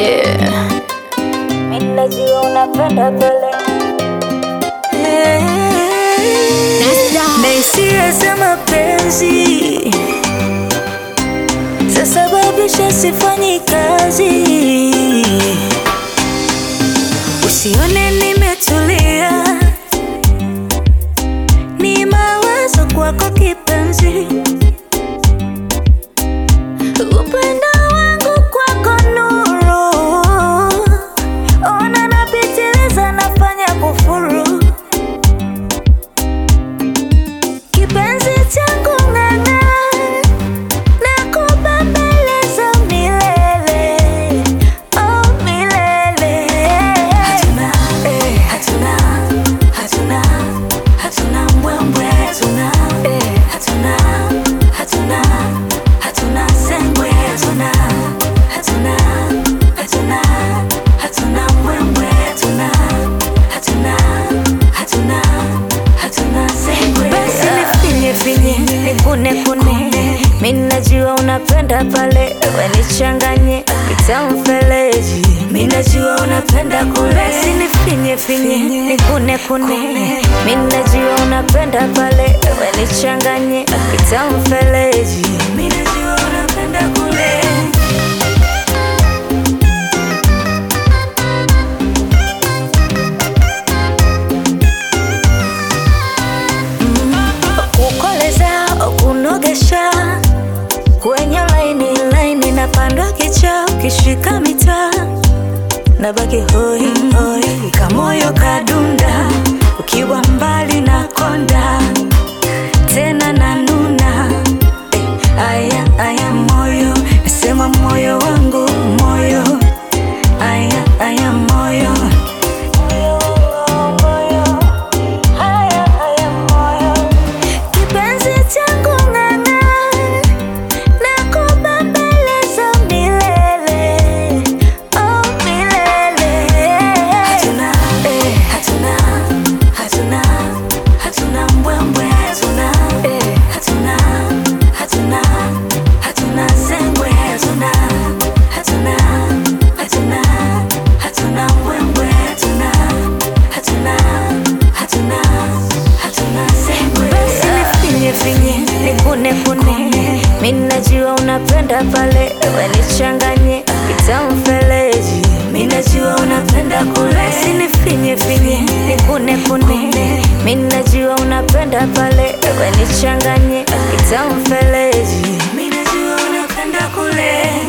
Yeah. Mimi najua unapenda pole na hisia za mapenzi zasababisha sifanyi kazi. Usione nimetulia, ni mawazo kwako kipenzi. Upendo wangu kwako nuru, ona napitiliza, nafanya kufuru Kipenzi changu ng'ang'a, nakubembeleza milele, oh milele. Hatuna, eh, hatuna, hatuna, hatuna mbwembwe, hatuna, eh, hatuna, hatuna, hatuna sengwe, hatuna, hatuna, hatuna, hatuna mbwembwe, hatuna, hatuna, hatuna, hatuna sengwe. Basi nifinye finye, nikune kune, mimi najua unapenda pale, we nichanganye kitamfeleji, mimi najua unapenda kule. Basi nifinye finye, nikune kune, mimi najua unapenda pale, we nichanganye kitamfeleji, mimi najua unapenda kule. kukoleza kunogesha kwenye laini laini na pandwa kicha ukishika mitaa na baki hoi hoi kamoyo kadunda ukiwa mbali na konda tena na nuna eh, aya aya moyo nasema moyo wangu moyo aya aya moyo Kipenzi changu ng'ang'a, nakubembeleza milele, oh milele. Hatuna, eh, hatuna, hatuna, hatuna mbwembwe, hatuna, eh, hatuna, hatuna, hatuna sengwe, hatuna, hatuna, hatuna, hatuna mbwembwe, hatuna, hatuna, hatuna, hatuna sengwe. Basi nifinye finye, nikune kune, mimi najua unapenda pale, we nichanganye kitamfeleji, mimi najua unapenda kule. Basi nifinye finye, nikune kune, mimi najua unapenda pale, we nichanganye kitamfeleji, mimi najua unapenda kule.